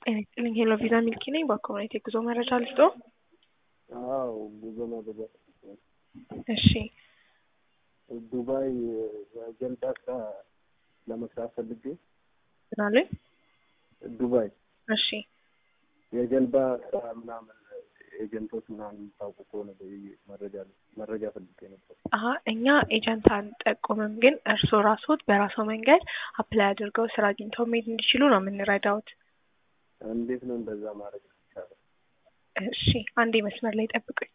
ጤና ይስጥልኝ ሄሎ ቪዛ ሚልኪ ነኝ። በኮሚኒቲ የጉዞ መረጃ ልስጦ? አዎ ጉዞ መረጃ እሺ ዱባይ ጀልባ ስራ ለመስራት ፈልጌ ምን አሉኝ? ዱባይ እሺ የጀልባ ስራ ምናምን ኤጀንቶች ምናምን የምታውቁ ከሆነ ብዬ መረጃ መረጃ ፈልጌ ነበር። አሀ እኛ ኤጀንት አንጠቁምም፣ ግን እርስዎ ራስዎት በራስዎ መንገድ አፕላይ አድርገው ስራ አግኝተው መሄድ እንዲችሉ ነው የምንረዳዎት። እንዴት ነው እንደዛ ማድረግ ይቻላል? እሺ አንዴ መስመር ላይ ጠብቁኝ።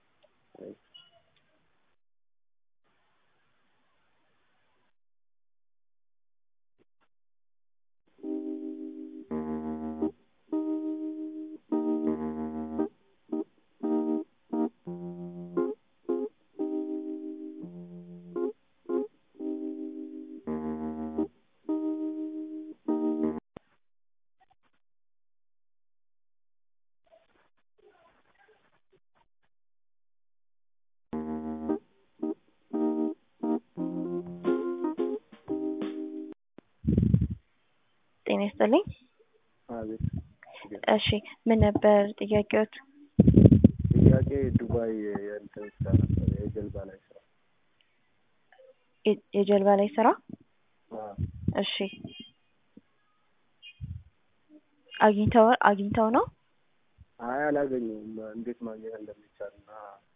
ጤና ይስጥልኝ። አቤት እሺ ምን ነበር ጥያቄዎት? ጥያቄ ዱባይ የእንትን ስራ ነበር የጀልባ ላይ ስራ። የ- የጀልባ ላይ ስራ? አዎ እሺ አግኝተው አግኝተው ነው? አይ አላገኘሁም። እንዴት ማግኘት እንደሚቻል እና